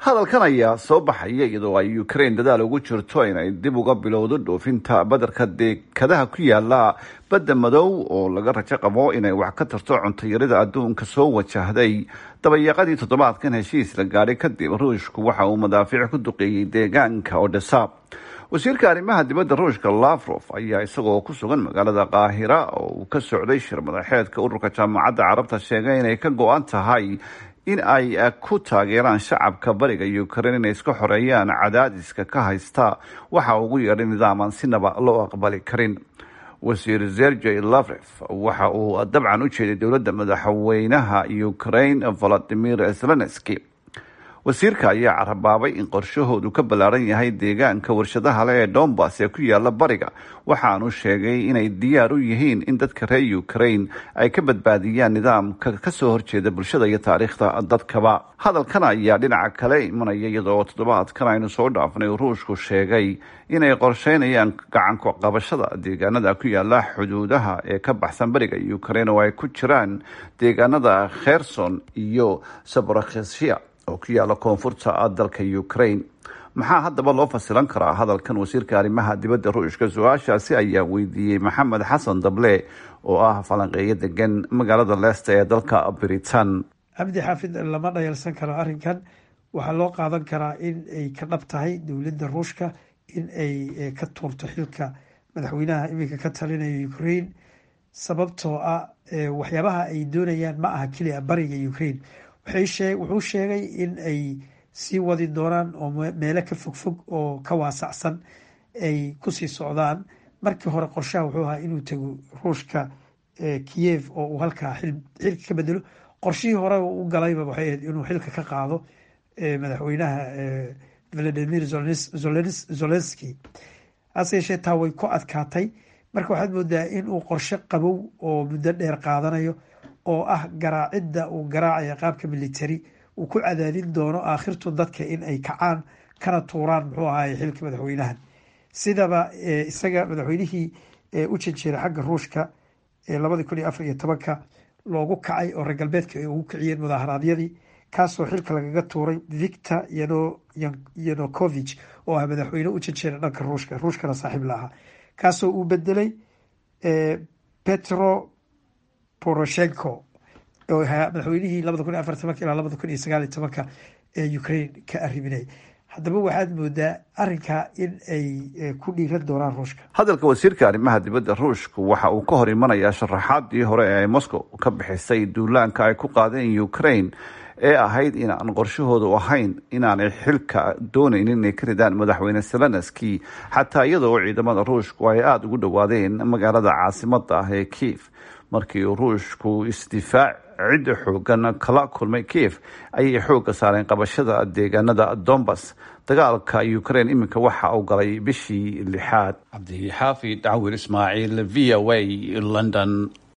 hadalkan ayaa soo baxaya iyadoo ay ukraine dadaal ugu jirto inay dib uga bilowdo dhoofinta badarka deekadaha ku yaala badda madow oo laga rajo qabo inay wax ka tarto cuntayarida adduunka soo wajahday dabayaaqadii toddobaadkan heshiis la gaadhay kadib ruushku waxa uu madaafiic ku duqeeyey deegaanka odesa wasiirka arrimaha dibadda ruushka lafrof ayaa isagoo ku sugan magaalada qaahira oo uu ka socday shir madaxeedka ururka jaamacadda carabta sheegay inay ka go-an tahay in ay ku taageeraan shacabka bariga ukraine inay iska xoreeyaan cadaadiska ka haysta waxa ugu yeedhay nidaaman sinaba loo aqbali karin wasiir zergey lavref waxa uu dabcan u jeeday dowladda madaxweynaha ukraine valadimir zelenski wasiirka ayaa carabaabay in qorshahoodu ka ballaaran yahay deegaanka warshadaha leh ee dombas ee ku yaala bariga waxaanu sheegay inay diyaar u yihiin in dadka reer ukraine ay ka badbaadiyaan nidaamka kasoo horjeeda bulshada iyo taariikhda dadkaba hadalkan ayaa dhinaca kale imanaya iyadoo toddobaadkan aynu soo dhaafnay ruushku sheegay inay qorsheynayaan gacanku qabashada deegaanada ku yaala xuduudaha ee ka baxsan bariga ukraine oo ay ku jiraan deegaanada kherson iyo sabrakhesia oo ku yaala koonfurta dalka ukraine maxaa haddaba loo fasilan karaa hadalkan wasiirka arrimaha dibadda ruushka su-aashaasi ayaa weydiiyey maxamed xasan dable oo ah falanqeeyo degan magaalada leesta ee dalka britain cabdi xaafid lama dhayalsan karo arrinkan waxaa loo qaadan karaa in ay ka dhab tahay dowladda ruushka in ay ka tuurto xilka madaxweynaha iminka ka talinaya ukraine sababtoo ah waxyaabaha ay doonayaan ma aha keliya bariga ukraine wuxuu sheegay in ay sii wadi doonaan oo meelo ka fogfog oo ka waasacsan ay kusii socdaan markii hore qorshaha wuxuu ahaa inuu tago ruushka kiyev oo uu halkaa xilka ka bedelo qorshihii hore u galayba waxay ahayd inuu xilka ka qaado madaxweynaha valadimir zolenski hase yeeshee taa way ku adkaatay marka waxaad moodaa in uu qorshe qabow oo muddo dheer qaadanayo oo ah garaacidda uu garaacaya qaabka military uu ku cadaadin doono aakhirtu dadka in ay kacaan kana tuuraan muxuu ahaay xilka madaxweynahan sidaba isaga madaxweynihii u janjeeray xagga ruushka ee labadii kun iyo afar iyo tobanka loogu kacay oo reer galbeedka ay ugu kiciyeen mudaharaadyadii kaasoo xilka lagaga tuuray victor yanukovich oo ah madaxweyne u janjeeray dhanka ruushka ruushkana saaxiib la ahaa kaasoo uu bedelay petro poroshenko oo ahaa madaxweynihii labada kun iyo afar tobanka ilaa labada kun iyo sagaal iyo tobanka ee ukraine ka arriminayay haddaba waxaad moodaa arrinkaa in ay ku dhiiran doonaan ruushka hadalka wasiirka arrimaha dibadda ruushku waxa uu ka hor imanayaa sharaxaadii hore ee ay moscow ka bixisay duulaanka ay ku qaadeen ukraine ee ahayd inaan qorshahoodu ahayn inaanay xilka doonaynin inay ka ridaan madaxweyne zelenski xataa iyadoo ciidamada ruushku ay aada ugu dhowaadeen magaalada caasimada ah ee kiev markii uu ruushku isdifaac cidda xoogan kala kulmay kiev ayay xoogga saareen qabashada deegaanada dombas dagaalka ukraine iminka waxa uu galay bishii lixaad cabdixaafid cawir ismaaciil v o a london